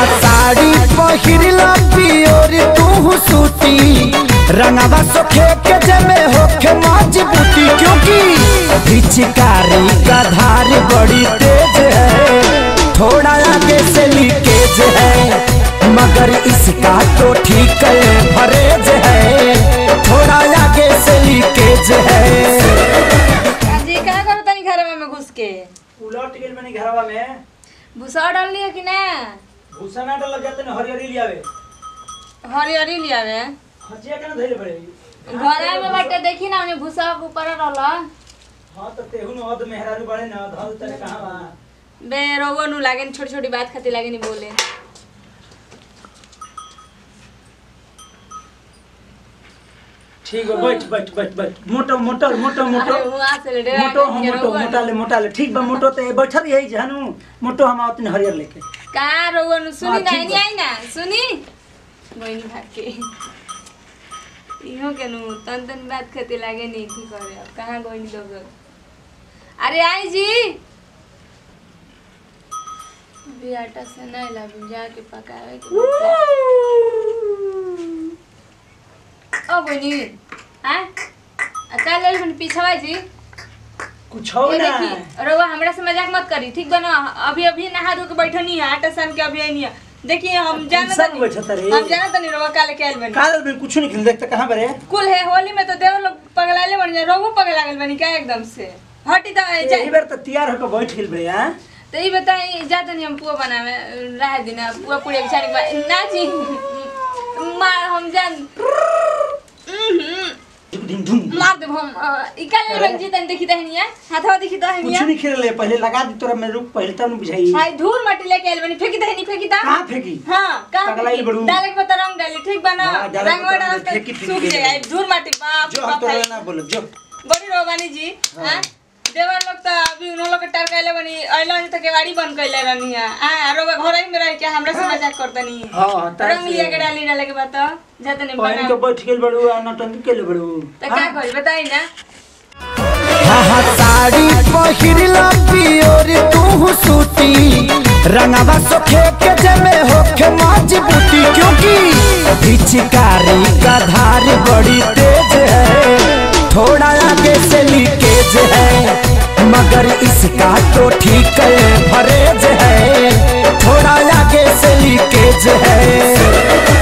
साड़ी पहिरला पियोर तू सूती रंगवा सोखे के जमे होखे मजबूती क्योंकि पिचकारी का धार बड़ी तेज है थोड़ा आगे से लीकेज है मगर इसका तो ठीक है फरेज है थोड़ा आगे से लीकेज है जी का करो तनी घरवा में घुस के उलट गेल बनी घरवा में भूसा डाल लिया कि ना भूसा ना डाल जाते न हरियरी लियावे हरी हरी लिया वे हजिया के ना धइले पड़े घरे में बाटे देखी ना उन्हें भूसा ऊपर रहला हां त तेहु न अद मेहरारू बड़े न धल तने कहां बा बे रोवो नु लागे छोटी छोटी बात खातिर लागे नहीं बोले ठीक है बैठ बैठ बैठ बैठ मोटो मोटो मोटो मोटो अरे वहाँ से ले डरा मोटो हम के मोटो रोवो मोटा ले मोटा ले ठीक बा मोटो ते बैठल यही जानू मोटो हम आवत हरियर लेके का रोवो नु सुनी हाँ, ना ठीक नहीं बा। आई ना सुनी गोइनी भाग के इहो के नु तन तन बात खातिर लागे नहीं की करे अब कहां गोइनी दो दो अरे आई जी अभी आटा से नहीं लाबू जाके पकावे के ओ गोइनी हां का ले बन पीछवा जी कुछ हो ये ना देखी रउआ हमरा से मजाक मत करी ठीक बा ना अभी अभी नहा धो के बैठनी है आटा सान के अभी आई है देखिए हम जानत सब नहीं बैठत रे हम जानत नहीं रउआ काले के आइल बनी काल में कुछ नहीं खेल देखते कहां बरे कुल है होली में तो देव लोग पगलाले बन जाए रउआ पगला गेल बनी का एकदम से हटी तो यही जाए बार तो तैयार होकर बैठ गेल बरे हां तो ये बताई जात नहीं हम पुआ बनावे रह दिना पुआ पूरी बिचारी के बाद ना जी मार हम जान उहुं, धुम धुम मार देब हम अ, ई काले रंग जी तन देखी दहनिया हाथवा देखी कुछ दहनिया नहीं खेल ले पहले लगा दी तोरा मैं रुक पहले तब न बुझाई हाय धूल माटी लेके आइल बनी फेंकी दहनी फेंकी दा कहां फेंकी हाँ कहाँ पगलाइल फेंकी? बड़ू। डाले के पता रंग डाली ठीक बा ना हाँ, डाले के रंग पता डाल रंग के फेंकी फेंकी सूख के जाएगा डाली। धूल माटी बाप जो हम बाप तोरा भाई। ना बोलब जो बड़ी रोबानी जी हाँ देवर लोग तो अभी उन लोग के टर कैले बनी अइलो तो केवाड़ी बंद कैले रहनी है हां रोबा घर ही में रह के हमरा से मजाक करतनी हां हां तार रंग लिया के डाली डाले के बात जाते नहीं पहन बना के बैठ गेल बड़ू आ नटंकी के ले बड़ू तो क्या करी बताई ना हाँ साड़ी पहिरला पियोर तू सूती रंगवा सोखे के जमे होखे मजबूती क्योंकि पिचकारी का धार बड़ी तेज है थोड़ा आगे से लीकेज है मगर इसका तो ठीक है फरेज है थोड़ा आगे से लीकेज है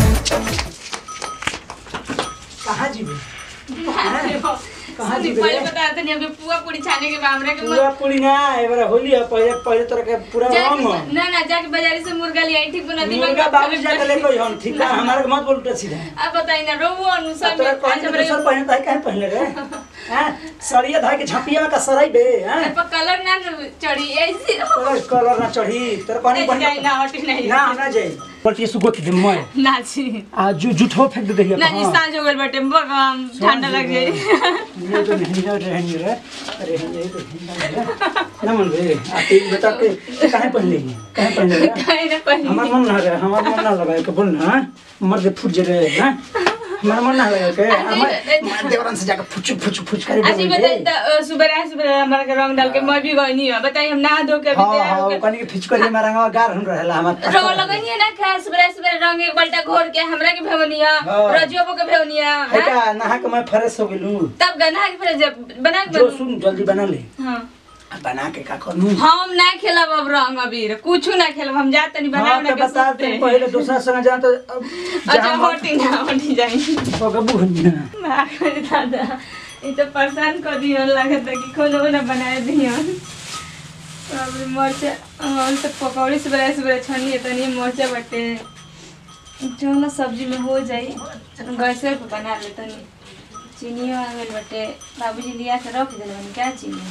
कहां जीबे कहाँ सुनी, जी पहले बे? बताते नहीं अभी पुआ पूरी छाने के बामरे के पूरा पूरी ना एबार होली है पहले पहले तोरा के पूरा जाके रंग ना ना जाके बाजारी से मुर्गा लिया ठीक बना दी मुर्गा बाबू जाके ले कोई हम ठीक है हमारे के मत बोल उल्टा सीधा अब बताई ना रोबो अनुसार अब तोरा में कौन अच्छा के बड़े दूसर पहने ताई काहे पहले रे हैं सड़िया धाई के झपिया में का सराई बे हैं पर कलर ना चढ़ी ऐसी तोरा कलर ना चढ़ी तोरा कौन ऐसी जाई ना पहने हटी नहीं ना हमरा जाई पर ये सुगत दे मैं ना जी आ जू झूठो फेंक दे दहिया ना जी सांझ हो गइल बाटे बगाम ठंडा लग जाई ये तो नहीं ना रहनी रे अरे ये तो ना मन रे आ ते बता के काहे पहले काहे पहले रे कहीं ना कहीं हमार मन ना रे हमार मन ना लगाए के बोल ना मर दे फुट जे रे ना हमार मन ना लगाए के हमार देवरन से जाके फुच फुच फुच करे अच्छी बताई तो सुबह रात सुबह हमारा के रंग डाल के मैं भी गई नहीं है बताई हम नहा धो के अभी हां तैयार हां होके कनी के फिच करे मारा गार हम रहेला हमार रंग लगनी है ना खास सुबह सुबह रंग एक बाल्टा घोर के हमरा के भेवनिया हाँ। रजियो के भेवनिया है का नहा के मैं फ्रेश हो गेलू तब गन्हा के फिर जब बना के जो बनू। सुन जल्दी बना ले हाँ आ बना के का करू हम ना खेलब अब रंग अबीर कुछ ना खेलब हम जात नहीं बना हां बना तो के बता सुते दे पहले दूसरा संग जा तो अब अच्छा जहां होटी ना होटी जाई गबू हनिया भाग रे दादा ये तो परेशान कर दियो लगता कि खोलो ना बनाए दियो अब मरचा हम तो पकौड़ी से बड़ा से बड़ा छनिए तनी मरचा बटे जो ना सब्जी में हो जाई गैसे पे बना ले तनी चीनी आ गइल बटे बाबूजी लिया के रख देले बनी क्या चीनी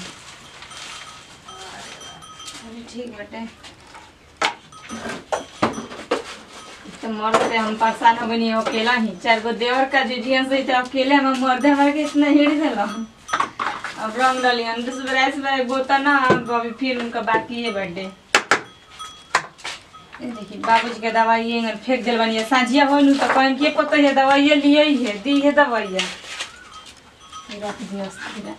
अरे ठीक बटे तो मरते हम परेशान हो गई अकेला ही चार गो देवर का जुजियन से तो अकेले हम मर्दे हमारे के इतना हिड़ दिल अब रंग डाली हम तो सुबह सुबह गोता ना अब अभी फिर उनका बाकी है बर्थडे ये देखिए बाबूजी के दवाई ये फेंक दिल बनी साझिया हो तो कहन के पता है दवाई लिए ही है दी है दवाई रख दिया सीधा।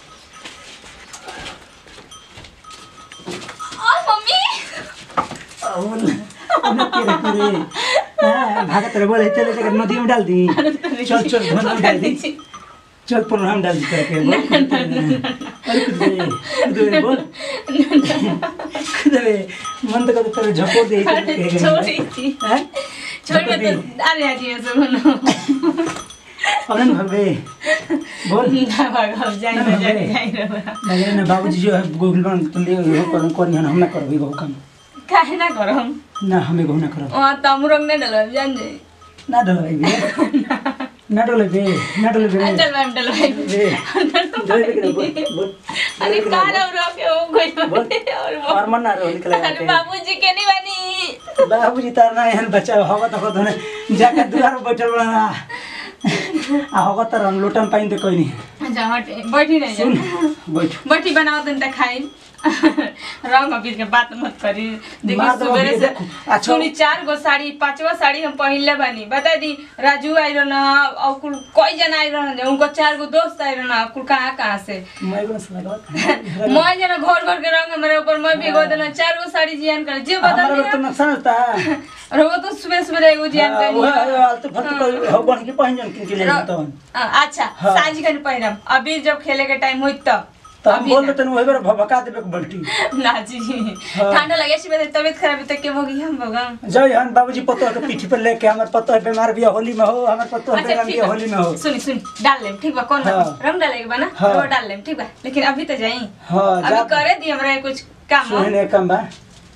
और मम्मी बोल उन्हें तेरे करे हाँ भागत रहे बोले चले जाकर नदी में डाल दी चल चल भरना में डाल दी चल पुनः डाल दी करके बोल अरे कुछ दे कुछ दे बोल कुछ दे मन तो कभी तेरे झपो दे छोड़ी थी हैं छोड़ के तो अरे आज ये सब ना अनन भवे बोल ना भागो जाए ना जाए जाए रे मगर ना बाबूजी जो है गूगल पर तुम ले हो कर करी हम ना करबी गो काम काहे ना करो हम ना हमें गो ना करब वहाँ तमु रंग नहीं डलो जान जाए ना डलवाई बे ना डलवाई बे ना डलवाई बे चल मैम डलो बे डलवाई बे बोल बोल अरे काला उरो के हो कोई और वो और मन ना रो निकले अरे बाबूजी के नहीं बनी बाबूजी तार ना एहन बच्चा हवा त खत ने जाके दुआर पर बैठल बना आ हवा त हम लोटन पाइन त कोई नहीं अच्छा हटे बैठी नहीं सुन जा बैठ बैठी बनाओ तो खाई रंग अबीर के बात मत करी देखी मार दो सुबह अबीर, से देखो। अच्छा। सुनी चार गो साड़ी पांचवा साड़ी हम पहनले बानी बता दी राजू आई रहना और कुल कई जना आई रहना उनको चार गो दोस्त आई रहना कुल कहाँ कहाँ से मैं बस लगा मैं जना घर घर के रंग मेरे ऊपर मैं भी गो देना चार गो साड़ी जियान कर जे बता हमारा तो दी नुकसान होता और वो तो सुबह सुबह एगो जियान हाँ, करनी वो है। आलतू फालतू कोई हो बन के पहिन जन किन के ले तो हाँ, अच्छा हाँ। साझी कर पहिरम अभी जब खेले के टाइम हुई तब तो हम अभी बोल ना। देते वही बार भभका देबे के बल्टी ना जी हाँ। ठंडा लगे छी मेरे तबीयत खराब है तो के होगी हम भगा जय हन बाबूजी पतो के पीठी पर लेके हमर पतो है बीमार भी होली में हो हमर पतो है अच्छा बीमार ठीक भी बा होली में हो सुनी सुनी डाल लेम ठीक बा कौन हाँ। बात रंग डालेगा बा ना हाँ। वो डाल लेम ठीक बा लेकिन अभी तो जाई हां अभी जा करे दी हमरा कुछ काम हो। सोहने कम बा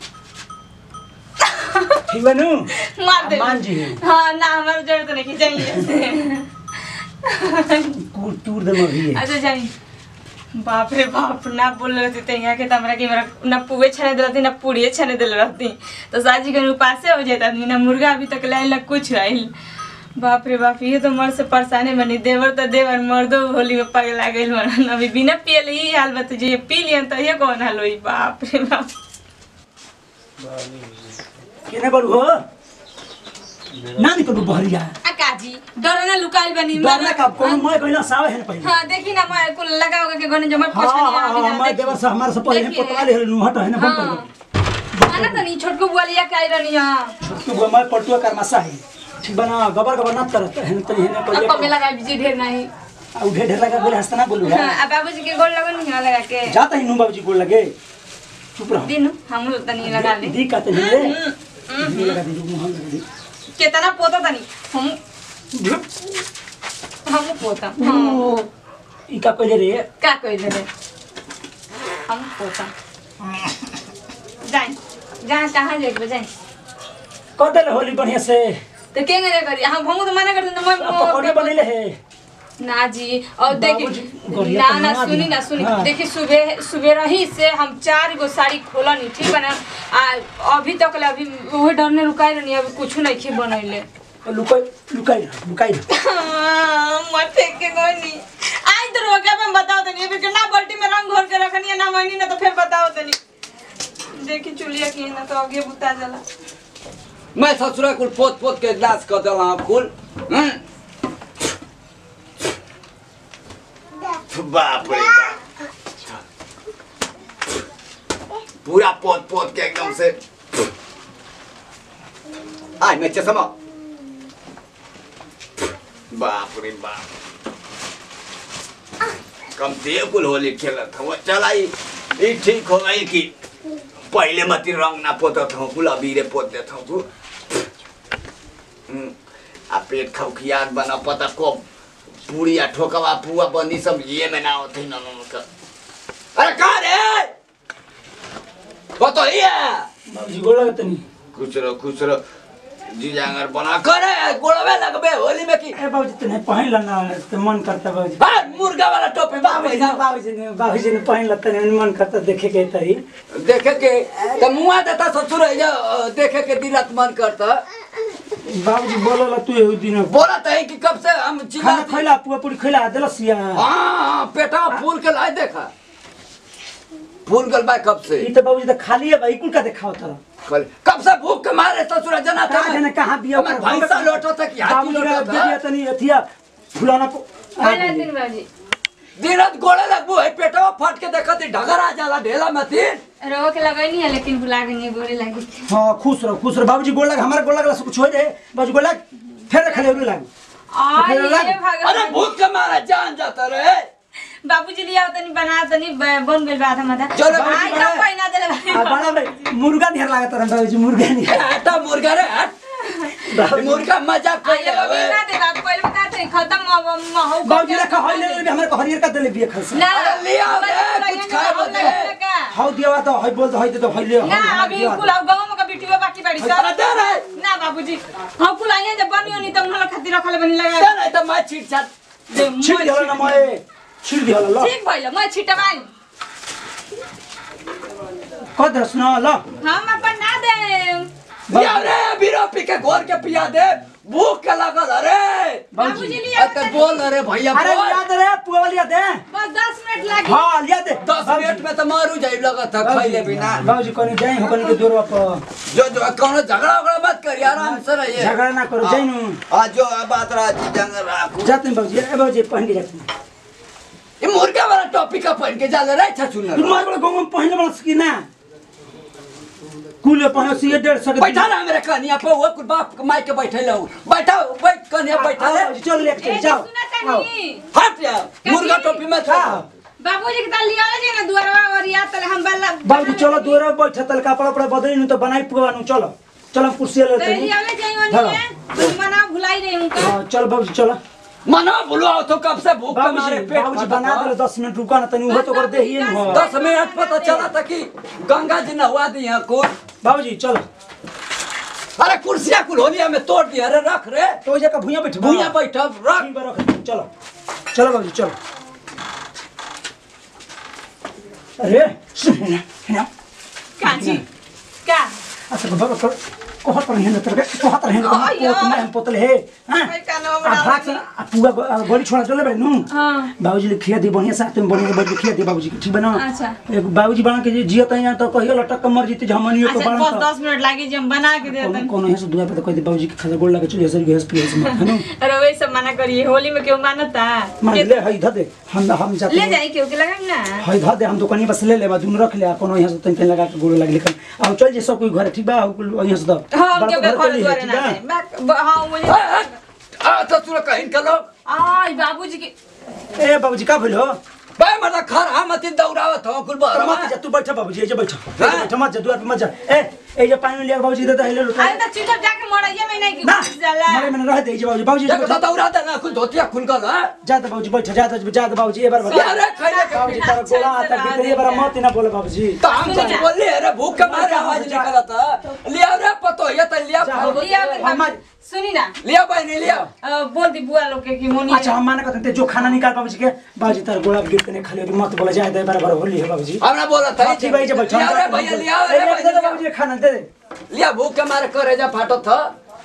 ठीक बनू मार दे मान जी हाँ ना हमारा जरूरत नहीं चाहिए कूर टूर दे मभी है अच्छा जाई बाप रे बाप ना बोल रहे थे तो यहाँ के तो हमरा के मेरा ना पुए छने दिल रहती ना पूड़िए छने दिल रहती तो साजी के उपासे हो जाता आदमी ना मुर्गा अभी तक लाइल ना कुछ आइल बाप रे बाप ये तो मर से परेशानी बनी देवर तो देवर मर्दो होली में पगला गइल मन अभी बिना पियल ही हाल बत जे पी लियन तो ये कौन हाल होई बाप रे बाप केने बड़ू हो ना निकलू बहरिया आ काजी डर ना लुकाइल बनी डरना का कोनो मैं कहना सावे है पहले हाँ देखी ना मैं कुल लगा होगा के गने जमर हाँ पछानी हाँ आवी हाँ ना मैं देखी। देवर से हमारे से पहले देखिए। पतवा ले नु हट है ना बंद हाँ कर आना तो नहीं छोटको बुआ लिया के आई रहनी यहाँ छोटू गो मैं पटुआ कर मसा है ठीक बना गबर गबर ना करत है तनी है अब कमे कोई लगा बीजी ढेर नहीं आ उठे ढेर लगा बोले हंसना बोलू हाँ, है अब बाबूजी के गोल लगन नहीं लगा के जाता ही नु बाबूजी को लगे चुप रहो दिनु हम लोग तनी लगा ले दी का तनी रे दी लगा दी मुंह लगा दी कितना पोता तनी हम हम पोता हाँ ओ, ई का कहले रे का कोई दे हम पोता जाए जहाँ कहाँ जाए जाए कर दे होली बढ़िया से तो के नहीं करी हम हम तो मना करते तो पकौड़े मैं बनेले है ना जी और बाबूजी, देखिए गोरिया ना तो ना बना सुनी दी। ना सुनी हाँ। देखिए सुबह सुबह रही से हम चार गो साड़ी खोलनी ठीक है ना आ अभी तक ले अभी वही डर में रुकाई रहनी अभी कुछ नहीं खी बनैले लुकाई लुकाई ना लुकाई ना मत फेंक के कोई नहीं आज तो रोके मैं बताओ तनी अभी के ना बाल्टी में रंग घोर के रखनी है ना मैनी ना तो फिर बताओ तनी देखी चुलिया की ना तो आगे बुता जाला मैं ससुरा कुल पोत पोत के नाश कर दिला कुल हम्म? बाप रे बाप पूरा पोत पोत के एकदम से आय मैं चश्मा बाप रे बाप कम से कुल होली खेलत था वो चलाई ये ठीक हो गई कि पहले मती रंग ना पोतत हूँ कुल अबीरे पोत देत हूँ तू हम्म, आ पेट खौखियात बना पता को पूरी आ ठोकवा पुआ बंदी सब ये में ना होते न न का अरे कहाँ रे बतो ये बाबूजी गोड़ लगे तनी खुश रहो खुश रहो जी जांगर बना करे गोड़वे लगबे होली में की ए बाबूजी तने पहन लेना तो मन करता बाबूजी हाँ मुर्गा वाला टोपी बाबूजी ने बाबूजी ने बाबूजी ने पहन लेता नहीं मन करता देखे के तरी देखे के तो मुआ देता ससुर है जो देखे के दिलत मन करता बाबूजी बोलला तू एहू दिन बोला तो है कि कब से हम चिल्ला खाना खैला पुआ पूरी खैला देलसिया हाँ पेटा फूल के लाए देखा फूल गल बा कब से ई तो बाबूजी तो खाली है भाई कुल का देखाओ तर कल कब से भूख के मारे ससुर जना था कहाँ जाने कहाँ बिया हमार भैंसा लोटा था कि हाथी बाबूजी लोटा का था बिया तनी अथिया फुलाना पो- आ पहले गई। दिन बाजी दिनत गोड़े लगबो है पेटवा फट के देखत ढगर आ जाला ढेला में तीन रहो के लगनी है लेकिन भुला गई गोरे लगी थी हाँ खुश रहो खुश रहो बाबूजी गोड़ लग हमारा गोड़ लगला से कुछ हो जाए बाबूजी गोड़ लग फिर खले उड़े लग आ फिर ये लग- अरे भगवान भूख के मारा जान जाता रहे बाबूजी लिया तनी बना तनी ब- बन गेल बा आधा माथा चलो, आई बना। तो पहिना देले आ बड़ा भाई मुर्गा नियर लागत रहा बाबूजी मुर्गा नियर हटा मुर्गा रे हट मुर्गा मजाक कर आइए बाबू ना दे बाबू पहले बता थे खत्म म- म- हो बाबूजी रखा होई ले ले हमारे को हरियर का देले बिया खलसा ना अरे लिया बाबू, बे, बाबू, कुछ खाए बाबू, बदे। बाबू, का? हाउ दिया तो हई बोल तो हई दे तो हई ले ना अभी कुल गांव में का बिटिया बाकी बाड़ी सब अरे दे रे ना बाबूजी हम कुल आइए जब बनियो नहीं तो उन लोग खातिर रखले बनी लगा दे रे तो मैं छीट छाट दे छिड़ दिहला ना मए छिड़ दिहला ल ठीक भइल मैं छिटवाई कद सुना ल हम अपन ना दे लिया रे बीरो पी के घोर के पिया दे भूख के लगल अरे बाबूजी लिया अरे बोल रे भैया अरे बोल याद रे पुआ लिया दे बस 10 मिनट लगी हां लिया दे दस मिनट में तो मारू जाई लगत है खैले बिना बाबूजी कोनी जाई हो कोनी के दूरवा पर जो जो कौनो झगड़ा वगड़ा मत करिए आराम से रहिए झगड़ा ना करो जाई नु आज जो बात रहा जी जंग राखू जाते हैं बाबूजी ए बाबूजी पहन के जाते हैं ये मुर्गा वाला टॉपिक का पहन के जा ले रहा था सुन तुम मार बड़ा गांव में पहले बड़ा सकी ना कुल पहन सी डेढ़ सौ के बैठा ना मेरे कन्या पे वो कुल बाप माई के बैठे लो बैठा बैठ कन्या बैठा ले बाबूजी चल ले ए, चल जाओ सुना आओ। तनी हट जा मुर्गा टोपी में था बाबूजी के ताल लिया जे ना दुआरवा और या तले हम बल्ला बाबूजी चलो दूर बैठ तल कपड़ा पड़ा बदली नु तो बनाई पुआ नु चलो चलो कुर्सी ले तो लेते लिया ले जाई वनी तुम मना भुलाई रही हूं का हां चल बाबूजी चलो मना भूलो तो कब से भूख के मारे बाबूजी पेट बाबूजी फटा बना था। दे 10 मिनट रुका ना तनी वो तो कर दे ही न दस मिनट पता चला था कि गंगा जी नहवा दी है को बाबूजी चलो अरे कुर्सियां कुल होलिया में तोड़ दिया अरे रख रे तो वो जगह भुइया बैठ भूया बैठा रख ठीक बा रख चलो चलो बाबूजी चलो अरे सुन ना ना काची का अच्छा बाबा को कोहत पर हेन तर कोहत पर हेन अಯ್ಯೋ. पोत में पोतल हे हां भाई कानवा आ बना भाग से आ पुआ गो- आ गोली छोड़ा चले बे नु हां बाबूजी ले खिया दी बढ़िया साथ में बढ़िया बैठ के खिया दी बाबूजी के ठीक बना अच्छा। एक बाबूजी बना के जियो तई तो कहियो लटक के मर जीते झमनियो को अच्छा बना बस 10 मिनट लागी जे हम बना के दे कोनो दें कोनो है से दुआ पे तो कह दे बाबूजी के खाजा गोल लगे चलिए सर गैस प्लेस में है नु अरे वही सब मना करिए होली में क्यों मानता मान ले हई ध दे हम हम जाते ले हैं। जाई क्यों के लगाई ना हई ध दे हम दुकानी बस ले ले बा दुनु रख ले आ कोनो यहाँ से तन तन लगा के गोल लगे लेकिन अब चल जे सब कोई घर ठीक बा यहाँ से द हां बड़ा के तो घर चली है, द्वारे ठीक ना बा? जाए। मैं- ब- हाँ मुझे ए, ए, आ तो तू कहीं कलो आई बाबूजी के ए बाबूजी का भइल हो बे मतलब खर हम मत दौड़ावत हो कुल तो बहरा मत जा तू बैठ बाबूजी ए जे बैठ हाँ? बैठ मत जा दुआ पे मत जा ए ए जे पानी लिया बाबूजी दे दे ले लो अरे तो चुपचाप जाके मरइया में नहीं ना कि जाला मरे मैंने रह दे जे बाबूजी बाबूजी देखो तो दौड़ा देना कुल धोतिया खुल गल है जा दे बाबूजी बैठ जा दे जा दे बाबूजी ए बार ये अरे खैले के बाबूजी तारा गोला आता भीतर ये बार मत ना बोले बाबूजी तो हम कुछ बोले अरे भूख के मारे आवाज निकला था लिया रे पतो ये तो लिया जा, हो लिया के हम- बाबू- सुनी ना लिया बहनी लिया अ, बोल दी बुआ लोग के कि मोनी अच्छा हम माने कहते जो खाना निकाल बाबूजी के बाबूजी तारा गोला गिफ्ट करने खाली अभी मत बोला जाए दे बार बार होली है बाबूजी हमने बोला था हाँ, ठीक भाई जब लिया रे भैया लिया रे दे दे भैया बाबूजी खाना दे दे लिया भूख के मारे करे जा फाटो था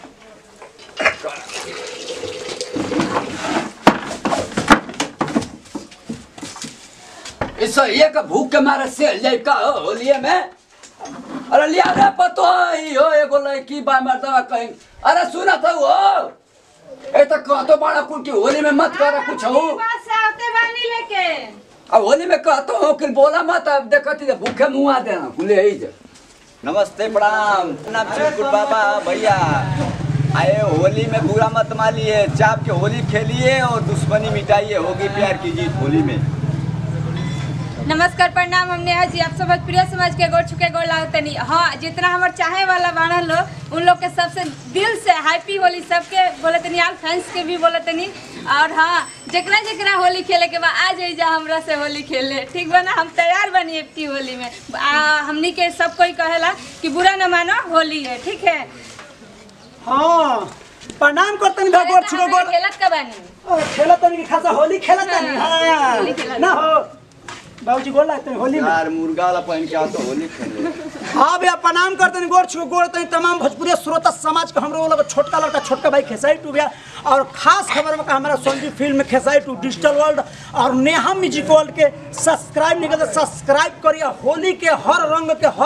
इसो ये का भूख के मारे से जाए का हो होलिये में अरे लिया रे पतो ही हो एगो लड़की बा मर्दवा कहीं अरे सुना था वो ए तो कहतो बड़ा कुल की होली में मत कर कुछ हो पास आते बानी लेके अब होली में कहतो हो कि बोला मत अब देखती तो भूखे मुंह आ देना कुले ही जे नमस्ते प्रणाम नाम चिरकुट बाबा भैया आए होली में बुरा मत मानिए चाप के होली खेलिए और दुश्मनी मिटाइए होगी प्यार की जीत होली में नमस्कार प्रणाम हम नेहा जी आप सब प्रिय समाज के गोड़ छुके गोड़ लागतनी हाँ जितना हमार चाहे वाला बाणन लोग उन लोग के सबसे दिल से हैप्पी होली सबके बोले तनी आल फैंस के भी बोले तनी और हाँ जकरा जकरा होली खेले के बाद आ जाइए हमरा से होली खेले ठीक बा ना हम तैयार बनी अब की होली में आ, हमनी के सब कोई कहेला कि बुरा न मानो होली है ठीक है हां प्रणाम करतनी अरे भगवान तो छुको हमरा गोर खेलत का बानी खेला तनी की खासा होली खेला तनी हाँ, होली खेलत। ना हो बाबूजी गोल लागते हैं होली में यार मुर्गा वाला पहन के आओ तो होली खेले हाँ भैया प्रणाम करते हैं गोर छुको गोर तनी तमाम भोजपुरी श्रोता समाज के हमरो लोग छोटका लड़का छोटका भाई खेसाई टू भैया और खास खबर में का हमारा संजीव फिल्म में खेसाई टू डिजिटल वर्ल्ड और नेहा म्यूजिक वर्ल्ड के सब्सक्राइब नहीं करते सब्सक्राइब करिए होली के हर रंग के हर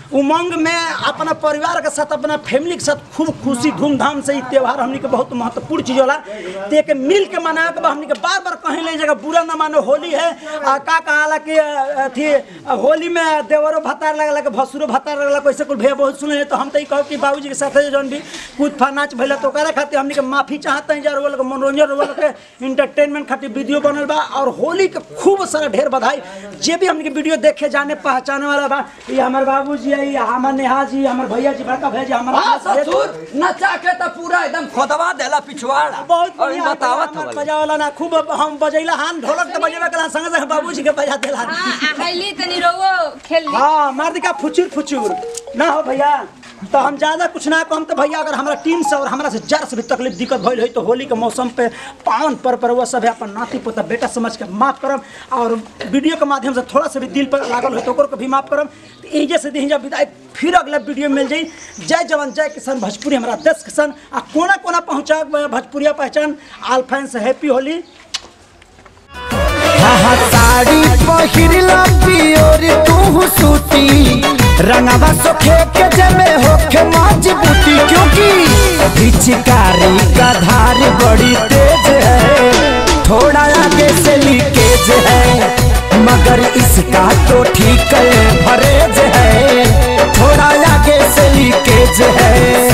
उमंग में अपना परिवार के साथ अपना फैमिली के साथ खूब खुशी धूमधाम से ई त्योहार हमनी के बहुत महत्वपूर्ण चीज होला ते के मिल के मना के बा हमनी के बार बार कहीं ले जगह बुरा ना मानो होली है आ का कहाला कि अ, अथी अ, होली में देवरो भतार लगला के भसुरो भतार लगला कैसे कुल भैया बहुत सुने तो हम तो ई कहब कि बाबूजी के साथ जौन भी कूद फा नाच भइला तो ओकरा खातिर हमनी के माफी चाहते हैं जर वो लोग मनोरंजन वो लोग के इंटरटेनमेंट खातिर वीडियो बनल बा और होली के खूब सारा ढेर बधाई जे भी हमनी के वीडियो देखे जाने पहचाने वाला बा ये हमार बाबूजी है ये हमार नेहा जी हमार भैया जी बड़का भैया जी हमार हाँ ससुर नचा के तो पूरा एकदम खोदवा देला पिछवाड़ा बहुत और बढ़िया बतावत हमार हवल बजावला ना खूब हम बजैला हान ढोलक तो बजेबे कला संग संग बाबूजी के बजा देला आइली तनी रोवो खेल ली हाँ मार दिखा फुचुर फुचुर ना हो भैया तो हम ज्यादा कुछ ना कहम तो भैया अगर हमारा टीम से और हमारा से जरा से भी तकलीफ दिक्कत भइल है तो होली के मौसम पे पावन पर पर वो सब है अपन नाती पोता बेटा समझ के माफ करम और वीडियो के माध्यम से थोड़ा सा भी दिल पर लागल हो तो ओकरो के भी माफ करम तो एजे से दी जब विदाई फिर अगला वीडियो में मिल जाई जय जवान जय किसान भोजपुरी हमारा देश किसान आ कोना कोना पहुंचा भोजपुरिया पहचान आल फैन से हैप्पी होली हाँ साड़ी पहिरला पियोर तू सूती रंगवा सोखे के जमे होके मजबूती क्योंकि पिचकारी का धार बड़ी तेज है थोड़ा आगे से लीकेज है मगर इसका तो ठीक है भरेज है थोड़ा आगे से लीकेज है